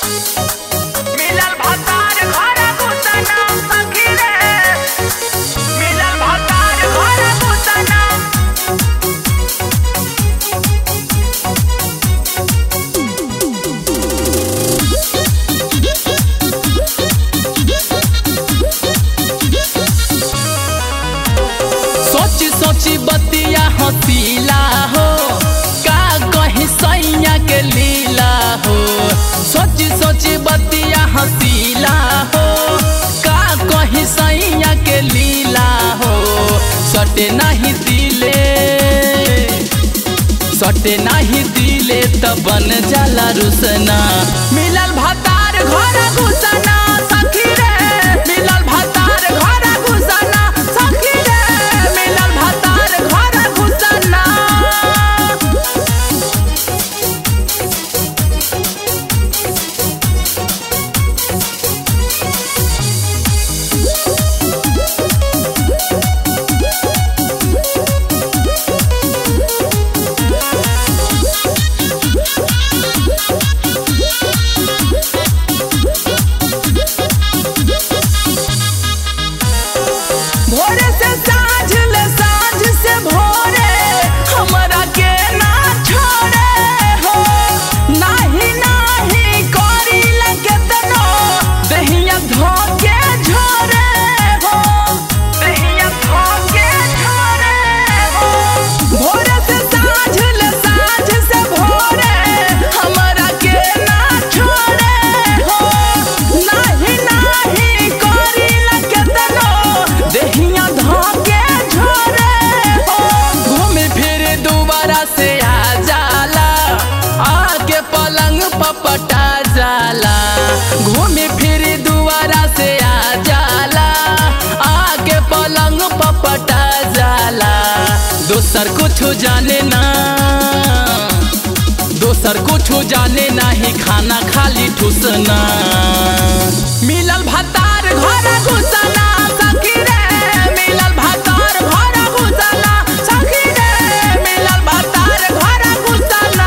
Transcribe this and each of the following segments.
मिलल भतार घर घुसना सखी रे मिलल भतार घर घुसना सोची सोची बतिया हसीला हो का कही सैया के लीला हो सोची सोची बतिया हसीला हो का कही सैया के लीला हो सटे नहीं दिले सटे नहीं दिले त बन जाला रुसना मिलल भतार घर घुसना सखी रे मिलल भतार घर घुसना सखी रे मिलल भतार घर घुसना भोरे से साँझ ले साँझ से भोरे हमरा के ना छोड़े हो नाही नाही करी लगे तनो दहिया धोके झोरे हो दहिया धोके झोरे हो भोरे से साँझ ले साँझ से भोरे हमरा के ना छोड़े हो नाही नाही करी लगे तनो दहिया धोके झोरे हो घूम फिर दोबारा से आ जाला आके पलंग पपटा जाला घूम फिर दोबारा से आ जाला आके पलंग पपटा जाला दोसर कुछ जाने ना दोसर कुछ जाने नाही खाना खाली ठुसना मिलल भतार घर घुसना सखी रे मिलल भतार घर घुसना सखी रे मिलल भतार घर घुसना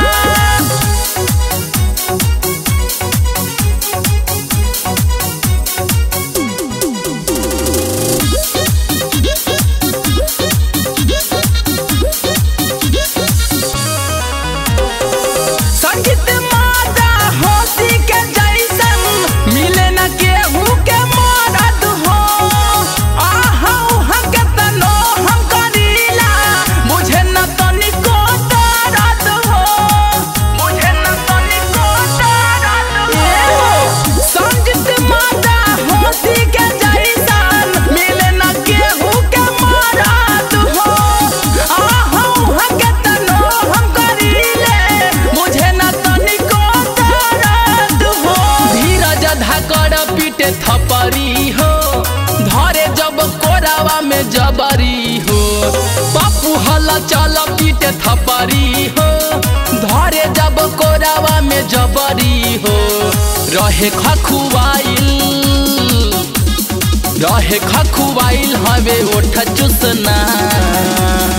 संगीत माता होती के जैसन मिले न केहू के मरद हो आहा उहा के तनो हम करीला मुझे न तनिको दर्द हो मुझे न तनिको दर्द हो संगीत माता होती के जैसन मिले न केहू के मरद हो आहा उहा के तनो हम करीले मुझे न तनिको दर्द हो धीरज धाकर पीटे थपरी हो धरे जब कोरावा में जबरी हो पप्पू हला चल पीटे थपरी हो धरे जब कोरावा में जबरी हो रहे खखुआइल रहे खखुआइल हवे ओठ चुसना